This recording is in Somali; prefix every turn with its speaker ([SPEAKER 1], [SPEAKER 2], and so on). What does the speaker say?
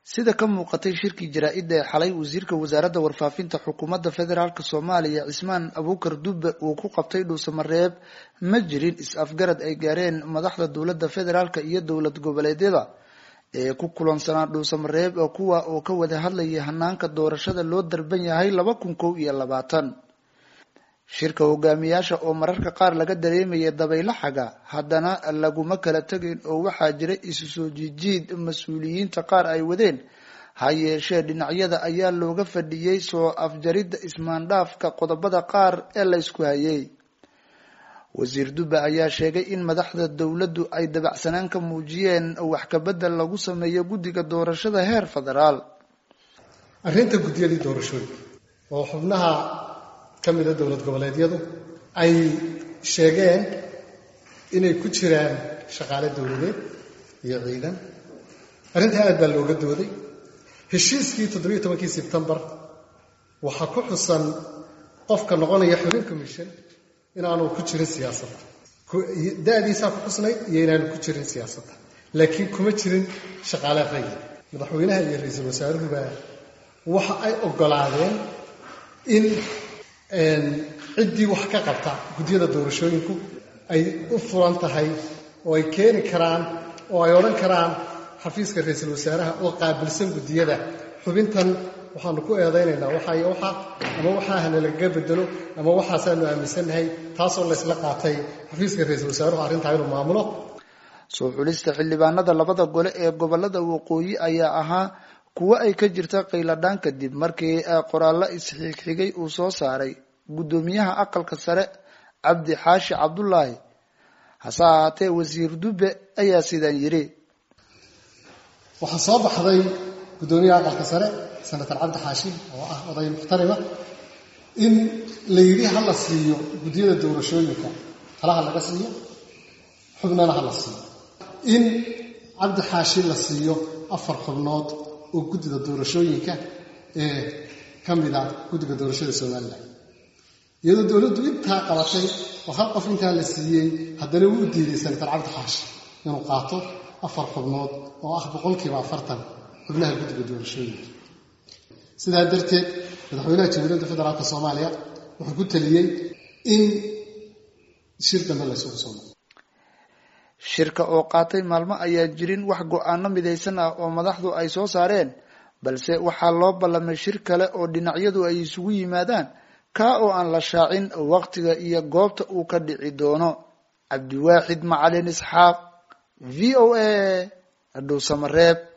[SPEAKER 1] sida ka muuqatay shirkii jaraa-idda ee xalay wasiirka wasaaradda warfaafinta xukuumadda federaalk soomaaliya cismaan abuukar dube uu ku qabtay dhuusamareeb ma jirin is-afgarad ay gaareen madaxda dowladda federaalk iyo dowlad goboleedyada ee ku kulansanaa dhuusamareeb oo kuwa oo ka wada hadlayay hanaanka doorashada loo darban yahay laba kun kow iyo labaatan shirka hogaamiyaasha oo mararka qaar laga dareemaya dabaylo xaga haddana laguma kala tegayn oo waxaa jira isu soo jiijiid mas-uuliyiinta qaar ay wadeen ha yeeshee dhinacyada ayaa looga fadhiyey soo afjaridda ismaandhaafka qodobada qaar ee la ysku hayay wasiir dube ayaa sheegay in madaxda dowladdu ay dabacsanaan ka muujiyeen wax kabedel lagu sameeyo guddiga doorashada heer federaal
[SPEAKER 2] arrinta guddiyadii doorashooyinka oo xubnaha ka mida dowlad goboleedyadu ay sheegeen inay ku jiraan shaqaale dowladeed iyo ciidan arrintaa aad baa looga dooday heshiiskii toddobiyo tobankii sebtembar waxaa ku xusan qofka noqonaya xubin commission inaanu ku jirin siyaasadda da-diisaa ku xusnayd iyo inaanu ku jirin siyaasadda laakiin kuma jirin shaqaale rayid madaxweynaha iyo ra-iisul wasaaruhuba waxa ay oggolaadeen in ciddii wax ka qabta guddiyada doorashooyinku ay u furan tahay oo ay keeni karaan oo ay odhan karaan xafiiska ra-iisul wasaaraha oo qaabilsan guddiyada xubintan waxaanu ku eedaynaynaa waxay waxa ama waxaa hanalaga bedelo ama waxaasaanu aaminsannahay taasoo laysla qaatay xafiiska ra-iisul wasaaruhu arrintaa inuu maamulo
[SPEAKER 1] soo xulista xildhibaanada labada gole ee gobolada waqooyi ayaa ahaa kuwo ay ka jirta qayladhaan kadib markii qoraallo isxigxigay uu soo saaray guddoomiyaha aqalka sare cabdi xaashi cabdulaahi hase ahaatee wasiir dube ayaa sidan yidhi
[SPEAKER 2] waxaa soo baxday guddoomiyaha aqalka sare senator cabdi xaashi oo ah oday muxtarima in la yidhi ha la siiyo guddiyada doorashooyinka talaha laga siiyo xubnana ha la siiyo in cabdi xaashi la siiyo afar xubnood oo guddida doorashooyinka ee ka mid a guddiga doorashada somalilan iyadoo dowladdu intaa qabatay oo hal qof intaa la siiyey haddana wuu diiday senator cabdi xaashi inuu qaato afar xubnood oo ah boqolkiiba afartan xubnaha guddiga doorashooyinka sidaa darteed madaxweynaha jamhuuriyadda federaalk soomaaliya wuxuu ku taliyey in shir dambe laysugu soo noqo
[SPEAKER 1] shirka oo qaatay maalmo ayaan jirin wax go-aano midaysan ah oo madaxdu ay soo saareen balse waxaa loo ballamay shir kale oo dhinacyadu ay isugu yimaadaan kaa oo aan la shaacin waqtiga iyo goobta uu ka dhici doono cabdiwaaxid macalin isxaaq v o a dhuusamareeb